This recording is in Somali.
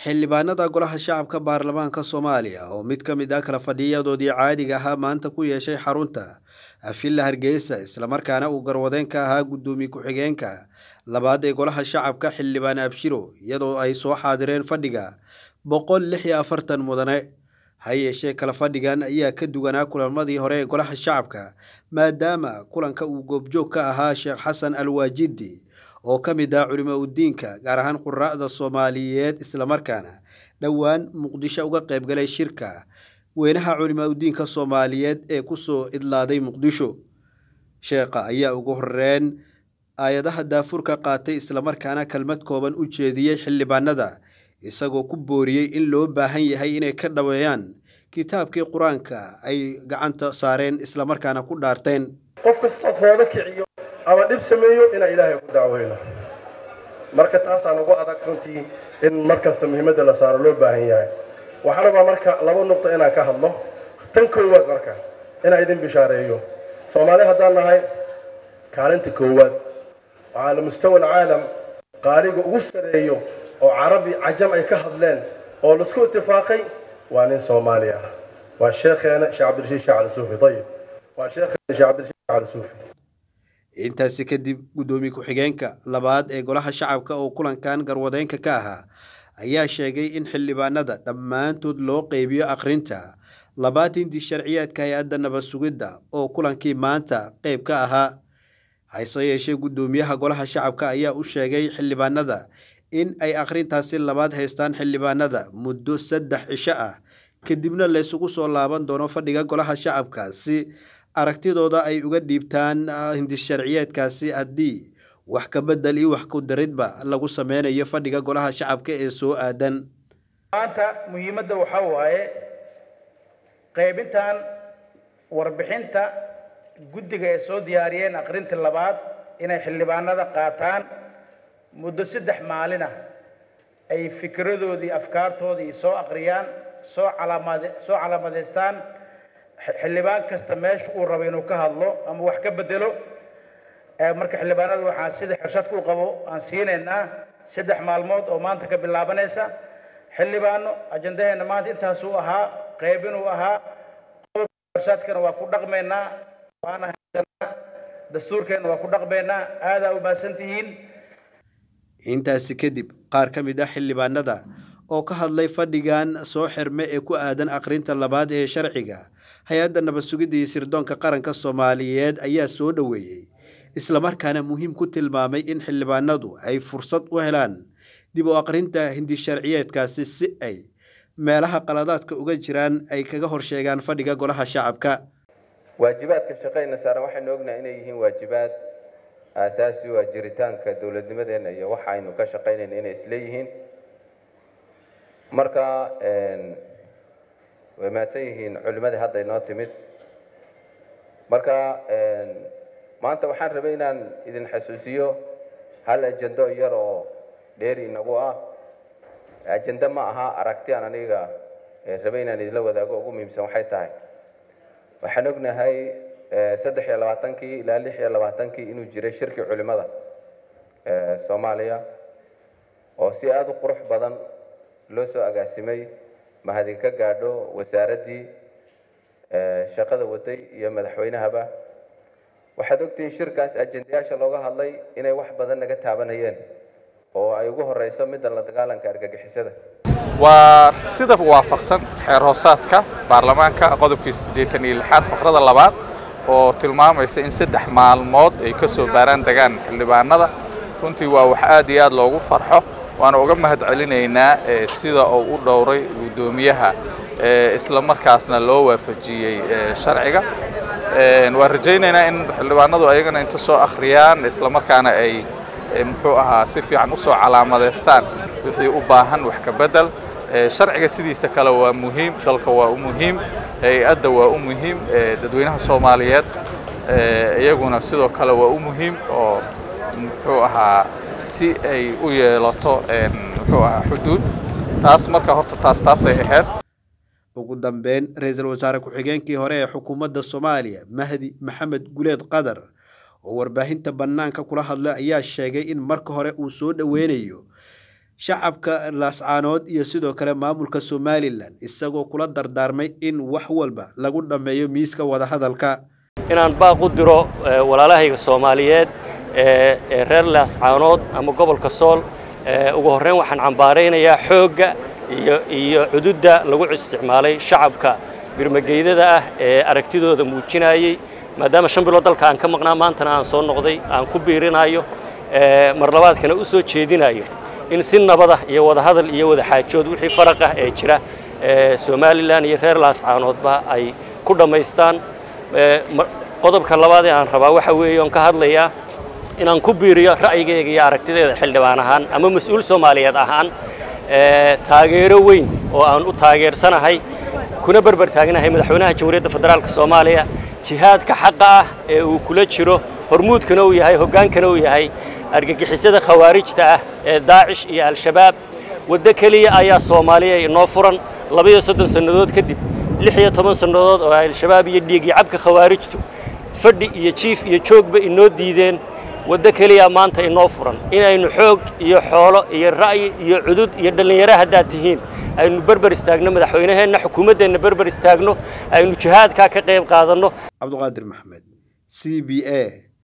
xildhibaanada golaha shacabka baarlamaanka soomaaliya oo mid ka mid ah kala fadhiyadoodii caadiga ahaa maanta ku yeeshay xarunta afilla hargeysa islamarkaana uu garwadeen ka ahaa guddoomiye ku-xigeenka labaad ee golaha shacabka xildhibaan abshiro iyadoo ay soo xaadireen fadhiga boqol lix iyo afartan mudane ha yeeshee kala fadhigan ayaa ka duwanaa kulamadii hore ee golaha shacabka maadaama kulanka uu goobjoog ka ahaa sheekh xasan alwaajidi oo ka mid ah culimo udiinka gaar ahaan quraa'da soomaaliyeed islamarkaana dhowaan muqdisho uga qaybgalay shirka weynaha culimo udiinka soomaaliyeed ee kusoo idlaaday muqdisho sheekha ayaa ugu horeyn aayadaha daafurka qaatay islamarkaana kelmad kooban u jeediyey xildhibaanada isagoo ku booriyey in loo baahan yahay inay ka dhaweeyaan kitaabkii qur-aanka ay gacanta saareen islamarkaana ku dhaarteen qof kastoo foodo kiciyo ama dhib sameeyo inaan ilaahay ku dacweyno marka taasaan ugu adag runtii in markasta muhiimadda la saaro loo baahan yahay waxaa rabaa marka laba nuqdo inaan ka hadlo tan koowaad marka inaan idin bishaareeyo soomaali haddaan nahay kaalinta koowaad oo cala mustawa alcaalam qaaliga ugu sareeyo oo carabi cajam ay ka hadleen oo laisku itifaaqay waa nin soomaali ah waa sheekheena sheekh cabdirashiid sheekh cali suufi ayib waa sheekheena sheekh cabdirashiid sheekh cali suufi intaasi kadib guddoomiye ku-xigeenka labaad ee golaha shacabka oo kulankan garwadeenka ka ahaa ayaa sheegay in xildhibaanada dhammaantood loo qeybiyo akhrinta labaatintii sharciyaadka hay-adda nabad sugidda oo kulankii maanta qeyb ka ahaa hase yeeshee guddoomiyaha golaha shacabka ayaa u sheegay xildhibaanada in ay akhrintaasi labaad haystaan xildhibaanada muddo saddex cisho ah kadibna laysugu soo laaban doono fadhiga golaha shacabka si aragtidooda ay uga dhiibtaan hindisharciyeedkaasi haddii wax ka bedel iyo wax ku daridba lagu sameynayo fadhiga golaha shacabka ee soo aadan maanta muhiimadda waxaa waaye qaybintan warbixinta guddiga ay soo diyaariyeen akhrinta labaad inay xildhibaanada qaataan muddo saddex maalin ah ay fikradoodii afkaartoodii soo akhriyaan soo calaamad soo calaamadeystaan xildhibaan kasta meesha uu rabo inuu ka hadlo ama wax ka bedelo marka xildhibaanada waxaan sida xirshadka u qabo aan siinaynaa saddex maalmood oo maanta ka bilaabanaysa xildhibaano ajandaheena maanta intaasuu ahaa qaybinuu ahaa xirshadkana waa ku dhaqmaynaa waana haysanaa dastuurkeena waa ku dhaqmaynaa aadaa u mahadsan tihiin intaasi kadib qaar ka mid ah xildhibaanada oo ka hadlay fadhigan soo xirme ee ku aadan akhrinta labaad ee sharciga hay-adda nabad sugidda iyo sirdoonka qaranka soomaaliyeed ayaa soo dhoweeyey islamarkaana muhiim ku tilmaamay in xildhibaanadu ay fursad u helaan dib u akhrinta hindisharciyeedkaasi si ay meelaha qaladaadka uga jiraan ay kaga horsheegaan fadhiga golaha shacabka waajibaadka shaqeyna saaran waxaynu ognahay inay yihiin waajibaad aasaasi u ah jiritaanka dowladnimadeena iyo waxa aynu ka shaqaynayna inay isleeyihiin marka way mahadsan yihiin culimadii hadda inoo timid marka maanta waxaan rabay inaan idin xasuusiyo hal ajendo yar oo dheeri inagu ah ajendo ma aha aragti aan aniga rabay inaan idinla wadaago ugu muhiimsan waxay tahay waxaan ognahay saddex iyo labaatankii ilaa lix iyo labaatankii inuu jiray shirkii culimada soomaaliya oo si aada u qurux badan loo soo agaasimay mahadin ka gaadho wasaaraddii shaqada waday iyo madaxweynahaba waxaad ogtihiin shirkaas ajendayaasha looga hadlay inay wax badan naga taabanayeen oo ay ugu horeyso midda la dagaalanka argagixisada waa sida waafaqsan xeer hoosaadka baarlamaanka qodobkii siddeetan iyo lixaad faqrada labaad oo tilmaamaysa in saddex maalmood ay ka soo baaraan degaan xildhibaanada runtii waa wax aad iyo aad loogu farxo waana uga mahad celinaynaa sida uu u dhowray guddoomiyaha isla markaasna loo waafajiyey sharciga waan rajaynaynaa in xildhibaanadu ayagana inta soo akhriyaan isla markaana ay muxuu ahaa si fiican usoo calaamadeystaan wixii u baahan wax ka bedel sharciga sidiisa kale waa muhiim dalka waa u muhiim hay-adda waa u muhiim dadweynaha soomaaliyeed iyaguna sidoo kale waa u muhiim oo muxuu ahaa si ay u yeelato muxuu ahaa xuduud taas marka horta taas taasay ahayd ugu dambeyn ra-iisul wasaare ku-xigeenkii hore ee xukuumadda soomaaliya mahdi maxamed guleed qadar oo warbaahinta bannaanka kula hadlay ayaa sheegay in marka hore uu soo dhoweynayo shacabka laascaanood iyo sidoo kale maamulka somalilan isagoo kula dardaarmay in wax walba lagu dhammeeyo miiska wadahadalka inaan baaq u diro walaalahayga soomaaliyeed ee reer laascaanood ama gobolka sool ugu horreyn waxaan cambaaraynayaa xoogga iyo iyo cududda lagu isticmaalay shacabka birmageydada ah ee aragtidooda muujinayey maadaama shan bilood dalka aan ka maqnaa maantana aan soo noqday aan ku biirinayo mar labaadkana u soo jeedinayo in si nabada iyo wadahadal iyo wadaxaajood wixii faraq ah ee jira somalilan iyo reer laascaanoodba ay ku dhammaystaan qodobka labaad ee aan rabaa waxa weeye oon ka hadlayaa inaan ku biiriyo ra'yigayga iyo aragtideeda xildhibaan ahaan ama mas-uul soomaaliyeed ahaan taageero weyn oo aan u taageersanahay kuna berber taagnahay madaxweynaha jamhuuriyadda federaalk soomaaliya jihaadka xaqa ah ee uu kula jiro hormuudkana uu yahay hoggaankana uu yahay argagixisada khawaarijta ah ee daacish iyo al-shabaab waddo keliya ayaa soomaaliya inoo furan labaiyo soddon sannadood kadib lix iyo toban sannadood oo al-shabaab iyo dhiigii cabka khawaarijtu fadhi iyo jiif iyo joogba inoo diideen waddo keliya maanta inoo furan inaynu xoog iyo xoolo iyo ra'yi iyo cudud iyo dhallinyaro haddaad tihiin aynu berber istaagno madaxweynaheenna xukuumaddeenna berber istaagno aynu jihaadkaa ka qayb qaadanno cabduqaadir maxamed c b a